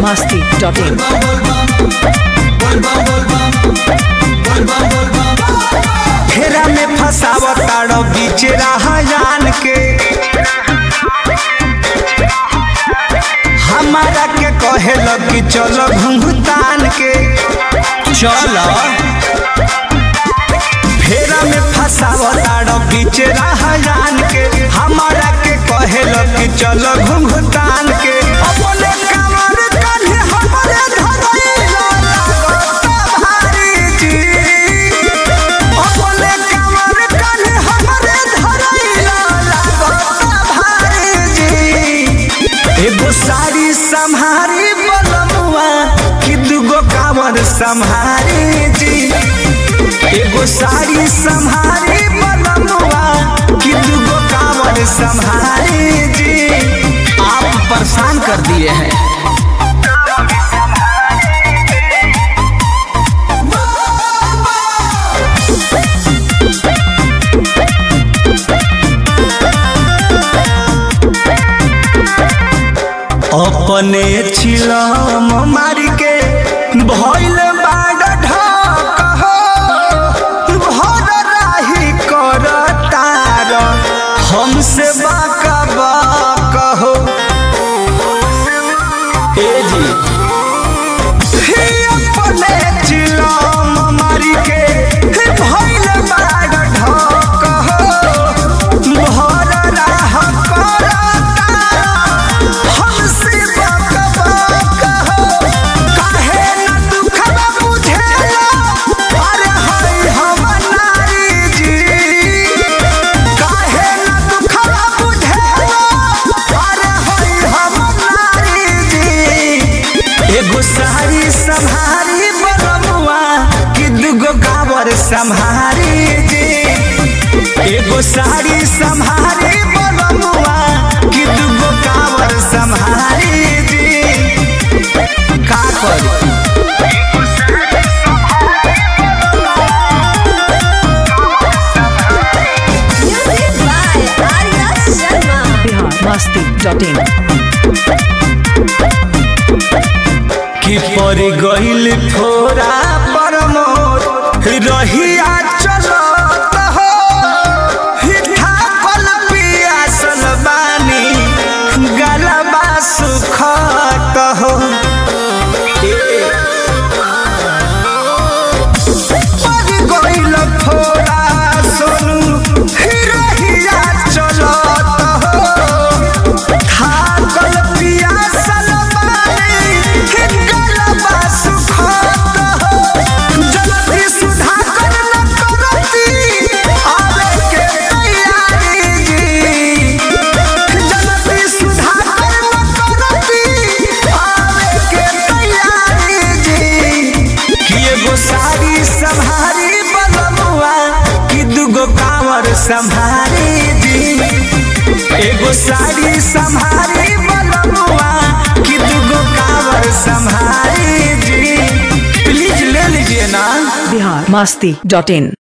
masti.in. फेरा में फसावताड़ बीच राहयान के हमारा के कहे लगी चलो घुंघतान के चलो फेरा में फसावताड़ बीच राहयान के हमारा के कहे लगी चलो घुंघतान के अपने कमर कन्हे हमरे धरैला लागता भारी जी अपने कमर कन्हे हमरे धरैला लागता भारी जी एगो साड़ी सम्हारी बलमुआ कि दूगो कांवर सम्हारी जी एगो साड़ी सम्हारी बलमुआ कि दूगो कांवर सम्हारी जी आप परेशान कर दिए हैं अपने छिलम मार के भइल बाड़ ढक हो भर राही कर तार हमसे बाका बाक हो ए जी ही अपने चिलम मार के भइल बाड़ ढक हो भर राह कर तार हमसे बाक बाक हो काहे न दुखवा बुझेला अरे हई हम नारी जी काहे न दुखवा बुझेला अरे हई हम नारी जी एगो साड़ी सम्हारी बलमुआ कि दूगो गावर सम्हारी जी एगो साड़ी सम्हारी बलमुआ कि दूगो कावर सम्हारी जी का करी Music by Arya Sharma. Bihar masti.in. कि पर गइल फोरा पर मोर रहिया चलत हो हिठा कल पियासल बानी गलबा सुखत हो पर गइल फोरा सोनू रहिया चलत हो थाकल पियासल बानी गलबा सुखत हो जल्दी सुधाकर न करती आवे के तैयारी जी जल्दी सुधाकर न करती आवे के तैयारी जी कि एगो साड़ी सम्हारी बलमुआ कि दूगो कांवर सम्हारी जी एगो साड़ी सम्हारी बलमुआ कि दूगो कांवर सम्हारी जी प्लीज ले लीजिए ना Bihar masti.in.